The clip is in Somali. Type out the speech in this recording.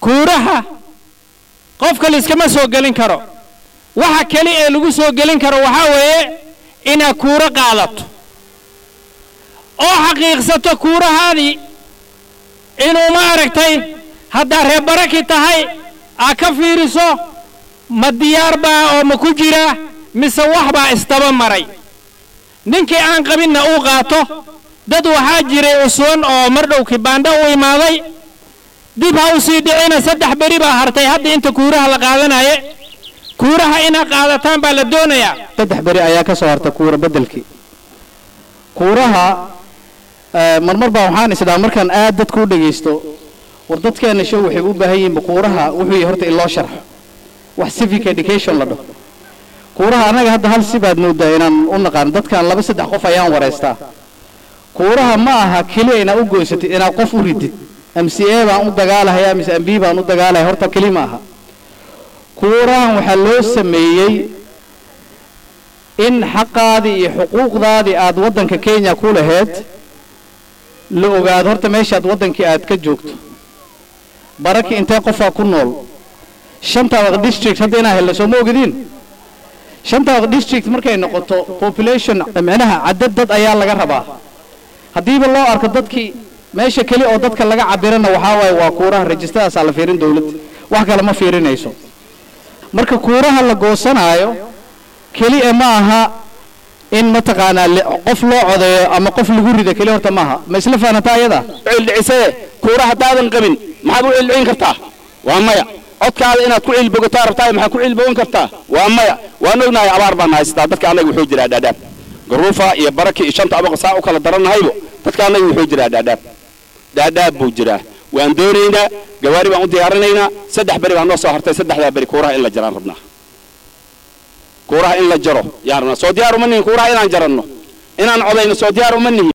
kuuraha qofka layskama soo gelin karo waxa keli ee lagu soo gelin karo waxaa weeye inaad kuuro qaadato oo xaqiiqsato kuurahaadii inuu ma aragtay haddaa reer baraki tahay aad ka fiiriso ma diyaar baa oo ma ku jira mise wax baa isdaba maray ninkii aan qabinna uu qaato dad waxaa jiray uswan oo mar dhow kibaandho u imaaday dib ha u sii dhicina saddex beri baa hartay hadda inta kuuraha la qaadanaye kuuraha inaad qaadataan baa la doonayaa saddex beri ayaa ka soo harta kuura beddelkii kuuraha marmar baa waxaan isdhaa markaan aad dadku u dhegaysto war dadkeenna show waxay u baahan yihiin kuuraha wuxuu yahay horta in loo sharxo wax civic education la dhaho kuuraha annaga hadda hal si baad moodaa inaan u naqaan dadkan laba saddex qof ayaan wareystaa kuuraha ma aha keliya inaad u goysatid inaad qof u ridid m c a baan u dagaalahaya mise m b baan u dagaalahaya horta keli ma aha kuurahan waxaa loo sameeyey in xaqaadii iyo xuquuqdaadii aad waddanka kenya ku laheyd la ogaado horta meeshaad waddankii aad ka joogto baraki intee qofaa ku nool shantaada district hadda inaa helna soo ma ogediin shantaada district markay noqoto population micnaha cadad dad ayaa laga rabaa haddiiba loo arko dadkii meesha keli oo dadka laga cabirana waxaa waaye waa kuuraha rajistadaasaa la fiirin dowladda wax kale ma fiirinayso marka kuuraha la goosanaayo keliya ma aha in mataqaanaa qof loo codeeyo ama qof lagu rida keli horta maaha ma isla fahantaa ayada cildhicisee kuura haddaadan qabin maxaad u cildhicin kartaa waa maya codkaada inaad ku cilbogataa rabtaa maxaad ku cilbogan kartaa waa maya waan ognahay abaar baan haystaa dadka annaga wuxuu jiraa dhaadhaab garuufa iyo baraki iyo shanta abaqa saa u kala darannahaybo dadka annaga wuxuu jiraa dhaadhaab dhaadhaab buu jiraa waan doonaynaa gawaari baan u diyaarinaynaa saddex beri baa noo soo hartay saddexdaa beri kuuraha in la jaraan rabnaa kuuraha in la jaro yaan rabnaa soo diyaar uma nihin kuuraha inaan jaranno inaan codayno soo diyaar uma nihin